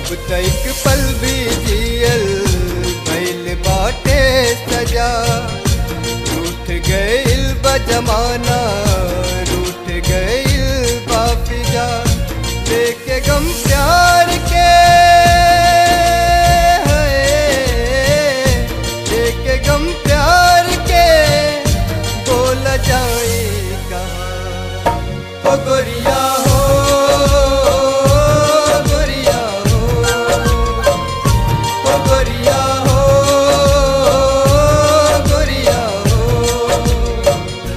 अब तक पल भी जियल भइल बाटे सजा रूठ गइल बा जमाना रूठ गइल बा फिजा देखे गम प्यार के है, देखे गम प्यार के बोल जाए कहाँ ओ गोरिया हो गोरिया हो ओ गोरिया हो गोरिया हो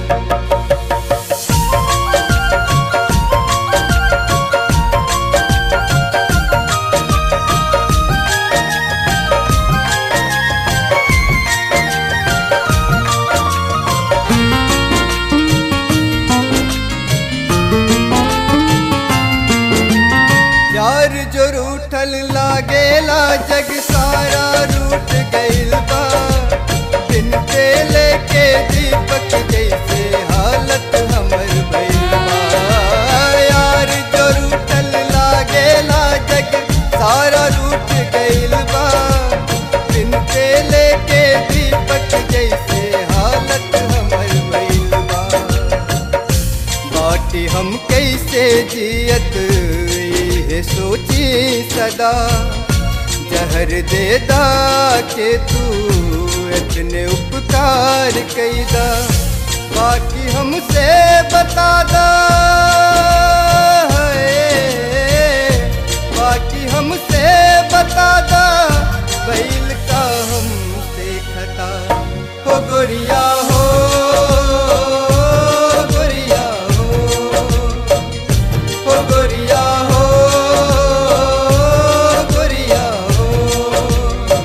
यार जो रूठल लागेला जग सारा रूठ गइल बा दिन पे लेके दीपक जैसे हालत हमर भइल बा यार जो रूठल लागेला जग सारा रूठ गइल बा दिन पे लेके दीपक जैसे हालत हमर भइल बा बाटी हम कैसे जियत ये सोची सदा जहर दे दा के तू इतने उपकार कैदा बाकी हमसे बता दा है, बाकी हमसे बता दा बैल का हमसे खता हो गोरिया हो गोरिया हो हो गोरिया हो गोरिया हो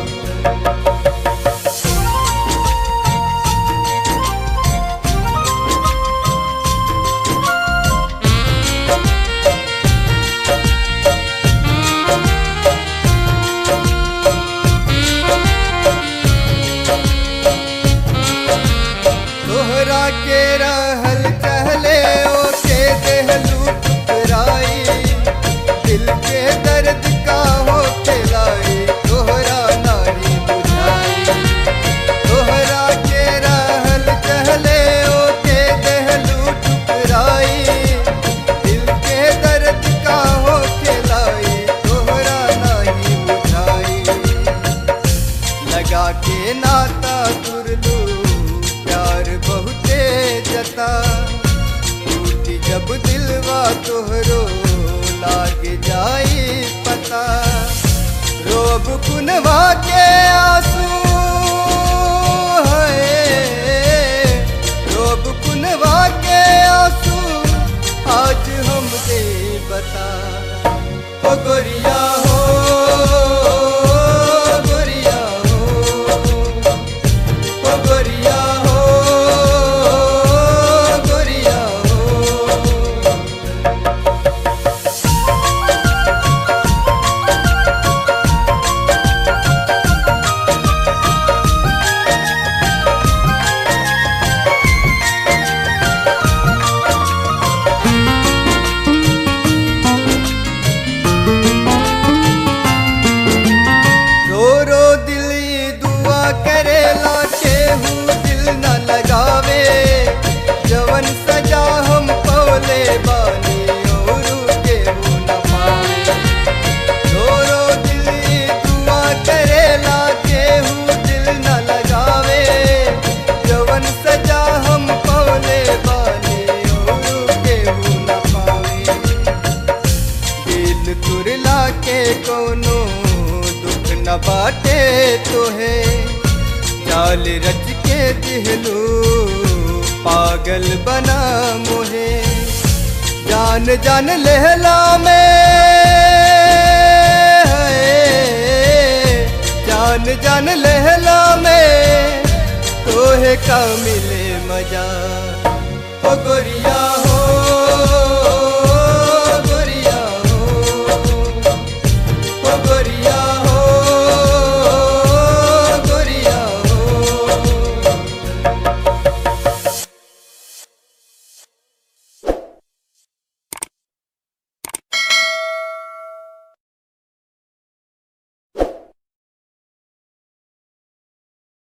तोहरा के रहल चहले ओके देहलू ठुकराई दिल के दर्द का हो खिलाई तोहरा नारी बुझाई तोहरा के रहल चहले ओके देहलू ठुकराई दिल के दर्द का हो खिलाई तोहरा नहीं बुझाई लगा के नाता तुरलू प्यार बहुते जता टूटी जब दिलवा तोहरो लाग जाई पता रोब कुनवा के आंसू है रोब कुनवा के आंसू आज हम दे बता ओ गोरिया हो गोरिया हो ओ गोरिया हो गोरिया हो रो रो दिल ये दुआ करेला केहू दिल न लगावे जवन सजा हम पौले बानी और केहू न पावे रो रो दिल ये दुआ करेला केहू दिल न लगावे जवन सजा हम पौले बानी और केहू न पावे दिल तुरला के कोनो दुख न बाटे तोहे चाल रच के दिहलू पागल बना मोहे जान जान लहला में है, जान जान लहला में तोहे का मिले मजा ओ गोरिया